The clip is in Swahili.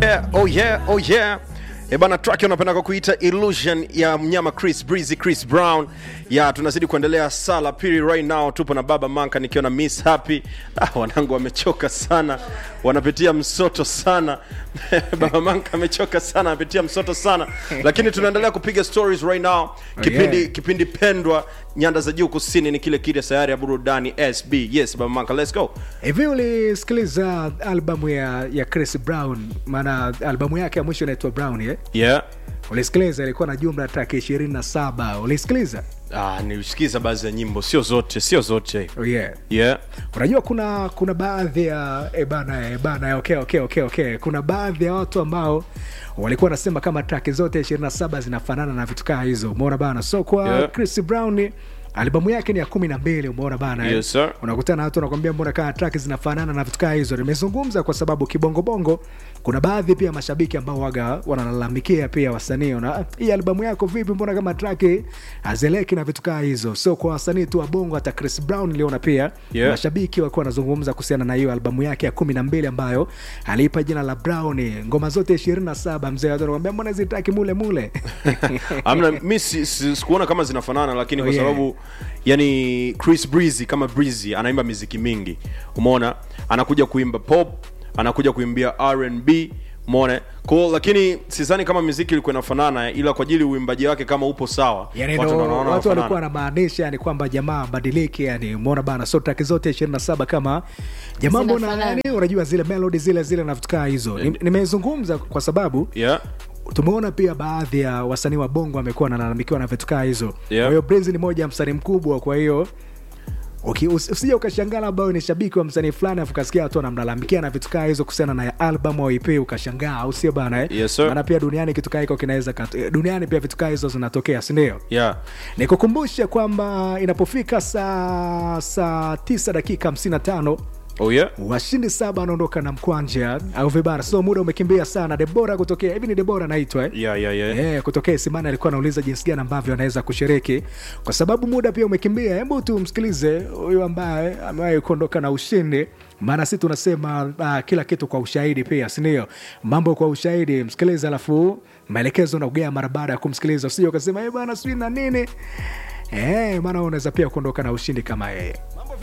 Yeah, oh yeah, oh yeah. E bana, track unapenda kwa kuita Illusion ya mnyama Chris Breezy, Chris Brown. Ya tunazidi kuendelea sala pili right now, tupo na Baba Manka nikiwa na Miss Happy. Ah, wanangu wamechoka sana, wanapitia msoto sana. Baba Manka amechoka sana, anapitia msoto sana, lakini tunaendelea kupiga stories right now. Kipindi yeah. kipindi pendwa nyanda za juu kusini ni kile kile sayari ya burudani SB. Yes, Baba Manka, let's go. hivi ulisikiliza albamu ya, ya chris brown maana albamu yake ya mwisho inaitwa brown eh? Yeah. ulisikiliza ilikuwa na jumla track 27 ulisikiliza Ah, nilisikiza baadhi ya nyimbo, sio zote, sio zote. oh, yeah. Yeah. unajua kuna kuna baadhi ya e bana e bana okay, okay, okay, okay. kuna baadhi ya watu ambao walikuwa wanasema kama traki zote 27 zinafanana na vitu kaa hizo umeona bana so kwa Yeah. chris brown albamu yake ni ya kumi na mbili umeona bana eh? Yes, sir. unakutana na watu wanakwambia mbona kaa traki zinafanana na vitu kaa hizo nimezungumza kwa sababu kibongobongo kuna baadhi pia mashabiki ambao waga wanalalamikia pia wasanii na "Ah, hii albamu yako vipi mbona kama traki hazeleki na vitu kaa hizo so kwa wasanii tu wa bongo hata chris brown niliona pia Yeah. mashabiki walikuwa wanazungumza kuhusiana na hiyo albamu yake ya kumi na mbili ambayo aliipa jina la brown ngoma zote ishirini na saba mzee watu wanakwambia mbona zitaki mule mule amna mi si, si, sikuona kama zinafanana lakini Oh, kwa yeah. sababu yani chris breezy kama breezy anaimba miziki mingi umeona anakuja kuimba pop anakuja kuimbia rnb umeona ko lakini sidhani kama miziki ilikuwa inafanana ila kwa ajili uimbaji wake kama upo sawa yani watu ndo wanaona watu walikuwa wanafanana. wanamaanisha yani kwamba jamaa badilike yani umeona bana so traki zote ishirini na saba kama jamaa mbona Zinafanana. yani unajua zile melodi zile zile na vitu kaa hizo Ni- nimezungumza kwa sababu yeah. tumeona pia baadhi ya wasanii wa bongo wamekuwa wanalalamikiwa na vitu kaa hizo Yeah. kwa hiyo Breezy ni moja ya msanii mkubwa kwa hiyo uki- usi- usije ukashangaa labda wewe ni shabiki wa msanii fulani afu ukasikia watu wanamlalamikia na vitu kaa hizo kuhusiana na album au EP ukashangaa au sio bana eh? Yes, sir. maana pia duniani kitu kaa hiko kinaweza kat- eh, duniani pia vitu kaa hizo zinatokea sindio Yeah. nikukumbushe kwamba inapofika saa saa 9 dakika 55 Oh, yeah. washindi saba wanaondoka na mkwanja au vibara so muda umekimbia sana debora kutokea hivi ni debora anaitwa eh? Yeah, yeah, yeah. Yeah, kutokea Isimani alikuwa anauliza jinsi gani ambavyo anaweza kushiriki, kwa sababu muda pia umekimbia. Hebu tumsikilize huyu ambaye amewahi kuondoka na ushindi, maana si tunasema uh, kila kitu kwa ushahidi pia, si ndio? Mambo kwa ushahidi, msikilize, alafu maelekezo naugea mara baada ya kumsikiliza, usije ukasema eh bana sijui na nini eh, maana unaweza pia kuondoka na ushindi kama yeye.